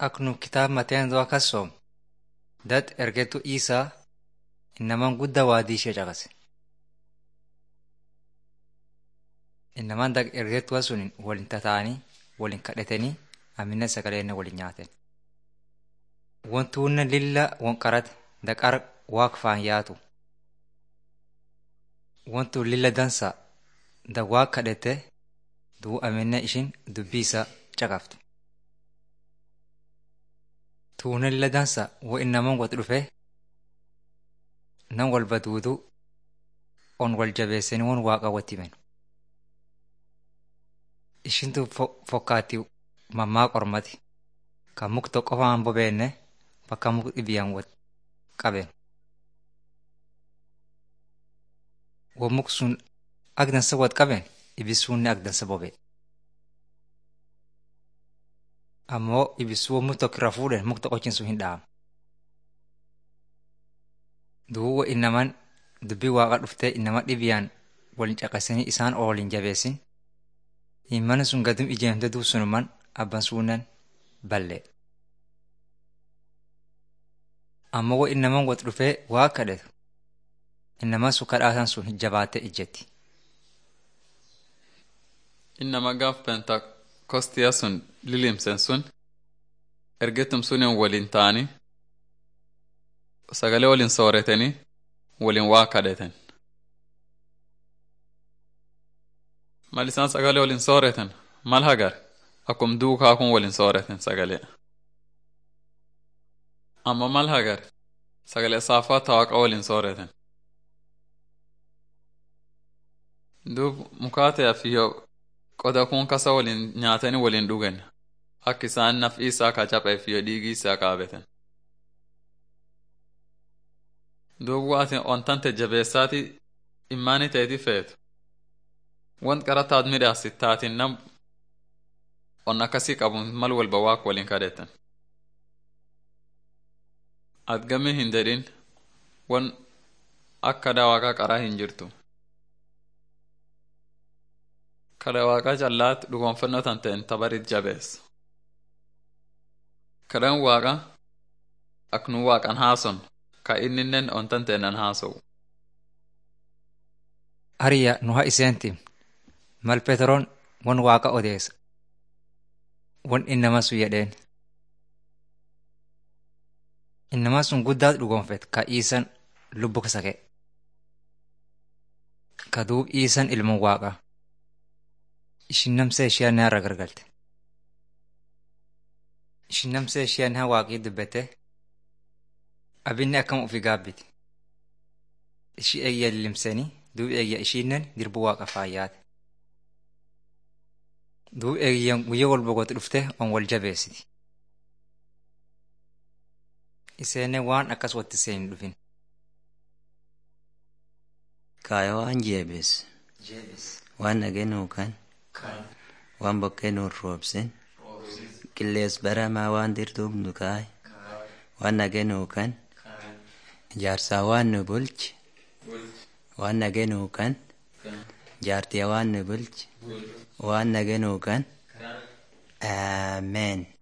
Ak nu kitaaba Mateensaa akkas soom dat ergetu Iisaa innamaan guddaa waadii ishee caqase. Innamaan dag ergetuwa sun waliin tataa'anii waliin kadhatanii amina sagalee waliin nyaatan. Wantuunna lilla wonqarate daqar waaq faan yaatu. Wantu lilla dansa da waaq kadhate duu amina ishin dubbii isaa caqafte. Tuuna lilla dansa wo innamaan wati dhufe nan walba duudu on wal jabeessanii won waaqa watti himan. Ishintu fokkaatti mammaa qormati kan muk tokko qofaan bobeenne bakka muk dhibiyaan wal qaben. Wo muk sun agdansa wal qaben ibisuunni agdansa bobe. Ammoo ibisuu muk tokko irra fuudhen muk tokkochin sun hin dhaamu. Duuba innamaan dubbii waaqa dhuftee innama dhibiyaan waliin caqasanii isaan oolin jabeessin. Himman sun gadum ijeemte duub sunuman abban suunan balle. Ammoo wo innamaan wal dhufee waa kadhatu. Innamaan sun kadhaasan sun jabaatee ijjetti. Innama gaaf pentakoostiyaa sun lilimsen sun ergetum sunin waliin ta'anii sagalee waliin sooretanii waliin waa kadhatan. Mal isaan sagalee waliin sooratan mal hagar akkum duukaa kun waliin sooratan sagalee. Amma mal hagar sagalee saafaa tawaaqa waliin sooratan. Duub mukaataa fi qoda kun kasa waliin nyaatanii waliin dhugan akka isaan naf'i isaa ka caphee fi dhiigii isaa qaabatan. Duub waatiin ontante jabeessaati immaanii ta'eeti feetu. Want qarataat midhaasi taatiin nam on akkasii qabuun mal walba waaq waliin kadhatan. Adgamii hin dedhin wan akka daawaqaa qaraa hin jirtu. Kada waaqaa callaatti dhugoonfannoo tan ta'en tabarit jabeessa. Kadhan waaqa ak nu waaqan haason ka inninnen ontan ta'enan haasowu. Ariya nu haa iseentim mal Peteroon won waaqa odeessa. Won innama sun jedheen. Innamaa sun guddaa dhugoonfet ka iisan lubbu kasake. Ka duub iisan ilma waaqaa. Ishin namsee ishee naarra gargalte. Ishin namsee ishee haa waaqii dubbate. Abinni akkam ofii gaabbiti. Ishii eeyya lilimsanii duub eeyya ishiinnen dirbu waaqa faayyaate. Duub eeyyan guyyaa wal boqotu dhufte on wal jabeessiti. Iseenne waan akkas watti seen hin dhufin. Kaaya waan jeebis. Waan dhageenuu kan. Waan bokkee nuun roobsin. Qillees baramaa waan dirduubnu kaay. Waan dhageenuu kan. Jaarsaa waan nu bulchi. Waan dhageenuu kan. Jaartiyaa waan nu bulchi. Waan dhageenuu kan. Ameen.